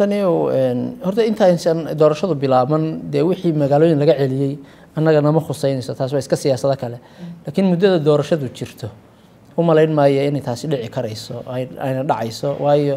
tani horta intaaysan doorashadu bilaaban dee wixii magaalooyin laga celiyey annaga nama khuseynayso taas waa iska siyaasado kale laakiin muddada doorashadu jirto u malayn maayo inay taasi dhici karayso ayna dhacayso waayo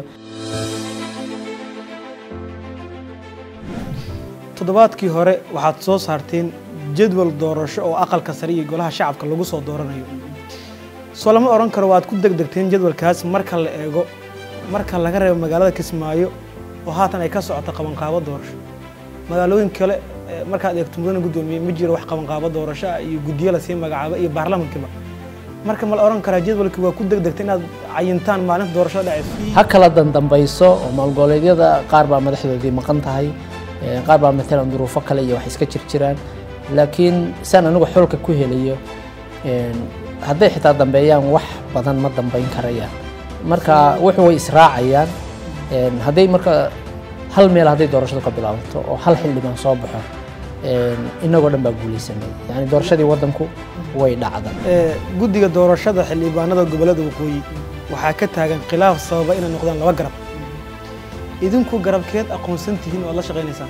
toddobaadkii hore waxaad soo saarteen jadwal doorasho oo aqalka sare iyo golaha shacabka lagu soo dooranayo soo lama odhan karo waad ku degdegteen jadwalkaas marka la eego marka laga reebo magaalada kismaayo oo haatan ay ka socoto qabanqaabo doorasho magaalooyin kale markaad eegto mudana guddoomiye ma jiro wax qabanqaabo doorasho ah iyo guddiyo lasii magacaabo iyo baarlamankiiba marka ma la odhan karaa jadwalkii waa ku degdegta inaad cayintaan maalinta doorashada dhacayso ha kala dandambayso oo maalgoboleedyada qaar baa madaxdoodii maqan tahay qaar baa matalan duruufo kale iyo wax iska jirjiraan laakiin saan anigu xulka ku helayo hadday xitaa dambeeyaan wax badan ma dambayn karayaan marka wuxuu way israacayaan hadday marka hal meel hadday doorashadu ka bilaabato oo hal xildhibaan soo baxo inagoo dhan baa guulaysanay yani doorashadii waddanku way dhacda guddiga doorashada xildhibaanada gobollada waqooyi waxaa ka taagan khilaaf sababa inay noqdaan laba garab idinku garabkeed aqoonsan tihiin oo aad la shaqaynaysaan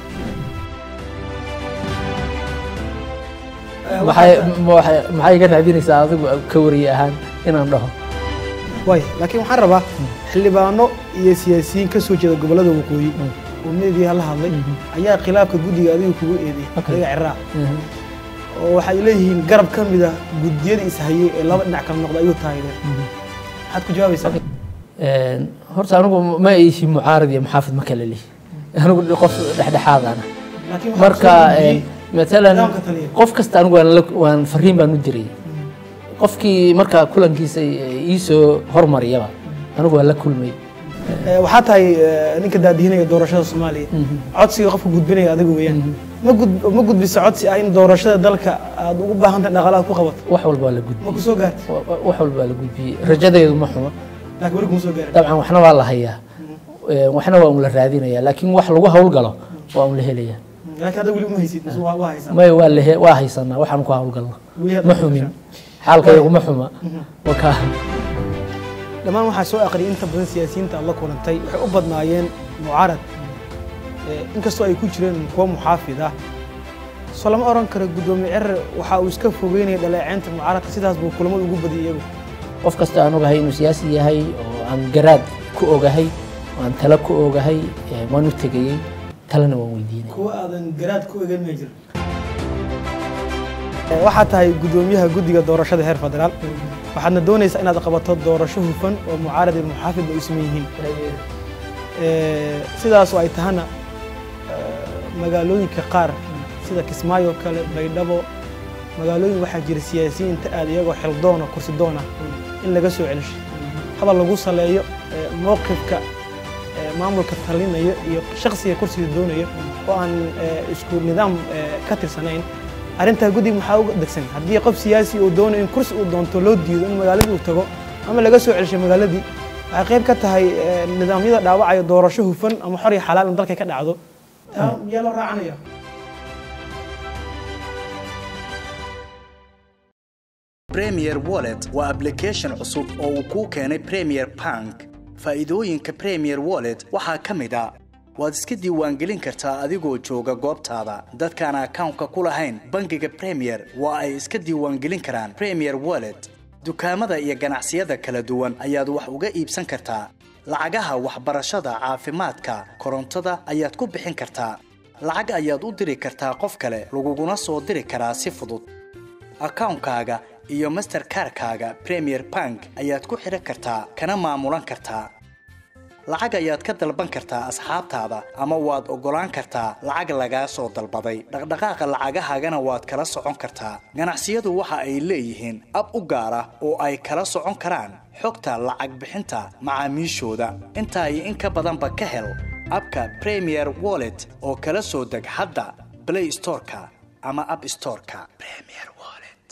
maxay iga raadinaysaa adigu ka wariye ahaan inaan dhaho waay laakiin waxaan rabaa xildhibaano iyo siyaasiyiin ka soo jeeda gobollada waqooyi oo meediyaha la hadlay ayaa khilaafka guddiga adiga kugu eeday adiga ciraa oo waxay leeyihiin garab ka mid ah guddiyada ishayey ee laba dhinac kala noqda ayuu taageereen maxaad ku jawaabaysaa horta anigu ma ihi mucaarad iyo muxaafid ma kala lihi anigu qof dhexdhexaadana marka matalan qof kasta anigu waan fariin baan u diray qofkii marka kulankiisa iisoo hormariyaba anigu waan la kulmay waxaa tahay ninka daadihinaya doorashada soomaaliya codsiga qofka gudbinaya adiga weeyaan ma gudbisa codsi ah in doorashada dalka aad ugu baahan tahay dhaqaalaha ku qabato wax walba waa la gudbiyey ma ku soo gaartay wax walba waa la gudbiyey rajadeedu ma xuma laakiin weli kuma soo gaarin dabcan waxna waa la hayaa waxna waa un la raadinaya laakiin wax lagu hawlgalo waa un la helaya laakiin hadda weli uma haysid mise waa waa haysaa may waa lehe waa haysanaa waxaan ku hawlgalno ma xumin xaalkayagu ma xuma waka dhammaan waxaa soo aqriyay inta badan siyaasiyiinta aad la kulantay waxay u badnaayeen mucaarad inkastoo ay ku jireen kuwo muxaafid ah soo lama odhan karo guddoomiye cerer waxa uu iska fogeynaya dhaleeceynta mucaaradka sidaas buu kulamada ugu badiyay iyagu qof kasta aan ogahay inuu siyaasi yahay oo aan garaad ku ogahay oo aan talo ku ogahay waan u tegayey talena waan weydiinay kuwa aadan garaad ku ogan ma jiro waxaa tahay guddoomiyaha guddiga doorashada heer federaal waxaadna doonaysaa inaad qabato doorasho hufan oo mucaarad iyo muxaafid ay isma yihiin sidaasoo ay tahana magaalooyinka qaar sida kismaayo kale baydhabo magaalooyin waxaa jira siyaasiyiinta aad iyagoo xildoona kursi doona in laga soo celisho hadal lagu saleeyo mowqifka maamulka talinayo iyo shaksiga kursiga doonaya oo aan isku nidaam ka tirsanayn arrintaa guddiga maxaa uga degsan haddii qof siyaasi uu doonayo in kursi uu doonto loo diido in magaaladii uu tago ama laga soo celisho magaaladii waxay qayb ka tahay nidaamyada dhaawacaya doorasho hufan ama xor iyo xalaal in dalka ka dhacdo taa miyaa loo raacanaya premier wallet waa application cusub oo uu kuu keenay premier bank faa'iidooyinka premier wallet waxaa ka mid a waad iska diiwaangelin kartaa adigoo jooga goobtaada dadkaan akawnka ku lahayn bangiga premier waa ay iska diiwaangelin karaan premier wallet dukaamada iyo ganacsiyada kala duwan ayaad wax uga iibsan kartaa lacagaha waxbarashada caafimaadka korontada ayaad ku bixin kartaa lacag ayaad u diri kartaa qof kale laguguna soo diri karaa si fudud akawnkaaga iyo masterkarkaaga premier bank ayaad ku xidhan kartaa kana maamulan kartaa lacag ayaad ka dalban kartaa asxaabtaada ama waad oggolaan kartaa lacag lagaa soo dalbaday dhaqdhaqaaqa lacagahaagana waad kala socon kartaa ganacsiyadu waxa ay leeyihiin ab u gaar ah oo ay kala socon karaan xogta lacag bixinta macaamiishooda intaa iyo in ka badanba ka hel abka premier wallet oo kala soo deg hadda blay storeka ama ab storeka